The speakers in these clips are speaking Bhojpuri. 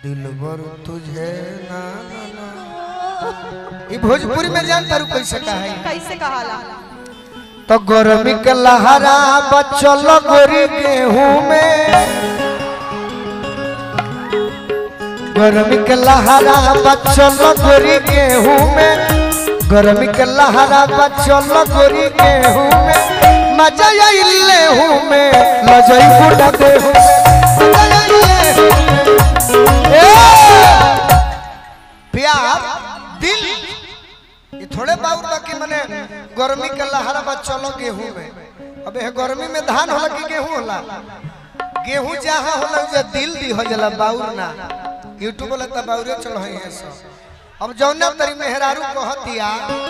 दिलबर तुझे ना ना ना ई भोजपुरी में जान तारू कैसे कहा है कैसे कहाला तो गर्मी के लहरा बचल गोरी गेहूं में गर्मी के लहरा बचल गोरी गेहूं में गर्मी के लहरा बचल गोरी गेहूं में मजा आइले हूं में लजई बुढ़ा देहूं में मजा आइले हूं में। ए! प्यार दिल ये थोड़े बाउर बाकी मने गर्मी के लहरा बा चलो गेहूं में अबे हे गर्मी में धान होला कि गेहूं होला गेहूं जहां होला जे दिल दी हो जाला बाउर ना यूट्यूब वाला त बाउरे चल है सब अब जौना तरी मेहरारू कहतिया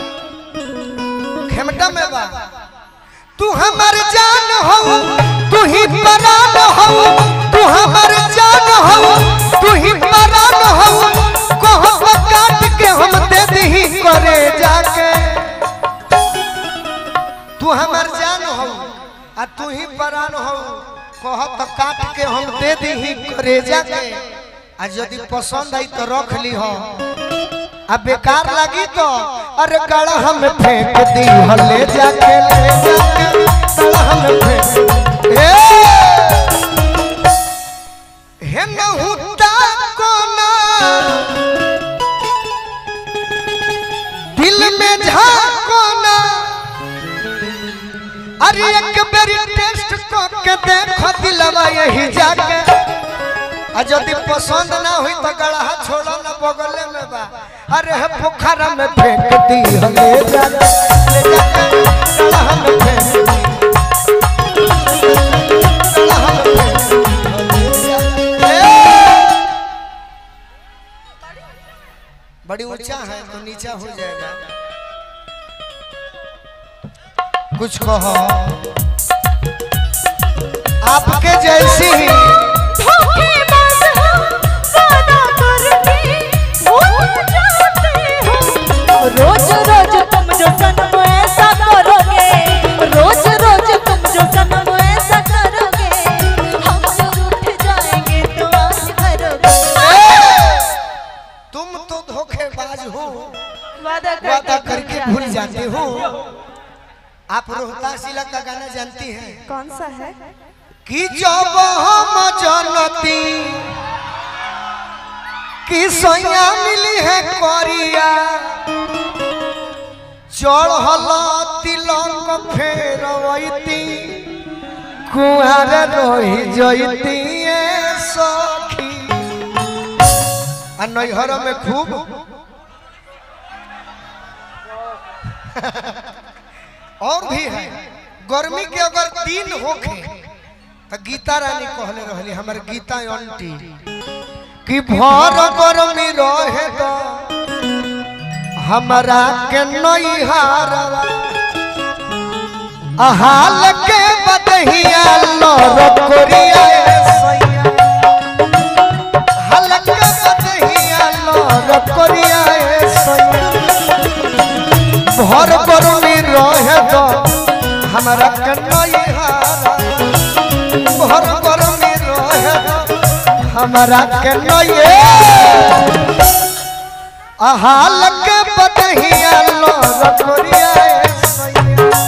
खेमटा में बा तू हमर जान हो तू ही परान हो तू हमर जान हो तू ही परान हो कहो काट के हम दे दही करे जाके तू हमर जान हो आ तू ही परान हो कह तो काट के हम दे दही करे जाके आ यदि पसंद आई तो रख ली हो आ बेकार लगी तो अरे गड़ा में फेंक दी हो ले जाके ले जाके गड़ा में फेंक ए हे नहुता कोना दिल में झाको ना अरे एक बेरी टेस्ट को के देखो दिलवा यही जाके आ यदि पसंद ना हुई तो गड़ा छोड़ो ना बगले में बा अरे हे पोखरा में फेंक दी हो ले जाके ले जाके गड़ा में फेंक दी गड़ा में फेंक दी हो ले जाके। ए! बड़ी ऊंचा है तो नीचा हो जाएगा कुछ कहो आपके जैसी ही धोखेबाज हो वादा करके भूल जाते हो रोज रोज तुम जो सनम ऐसा करोगे रोज रोज तुम जो सनम ऐसा करोगे हम जब उठ जाएंगे तो आज भरोगे तुम तो धोखेबाज हो वादा वादा करके भूल जाते हो आप रोहतास जिला का गाना जानती हैं कौन सा है कि जब हम जनती कि सैया मिली है करिया चढ़ल तिलक फेरवती कुआर रही जयती सखी आ नैहर में खूब और भी है गर्मी के अगर दिन होखे तो गीता रानी कहले रहली हमर गीता आंटी कि भर गर्मी रहे तो हमरा के नैहारवा हाल के बदहिया लर कोरिया सैया हाल के बदहिया लर कोरिया सैया भर गर्मी रहे तो हमरा के नैहारवा भर गर्मी रहे तो हमरा के नैये हाल के बदहिया लर कोरिया सैया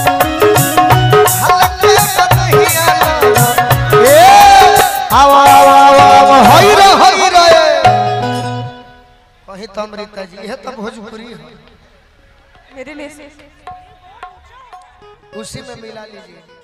हलके बदहिया लर ए आवा आवा आवा आवा होई रे होई रे कहीं तो अमृता जी यह तो भोजपुरी है मेरे लिए उसी में मिला लीजिए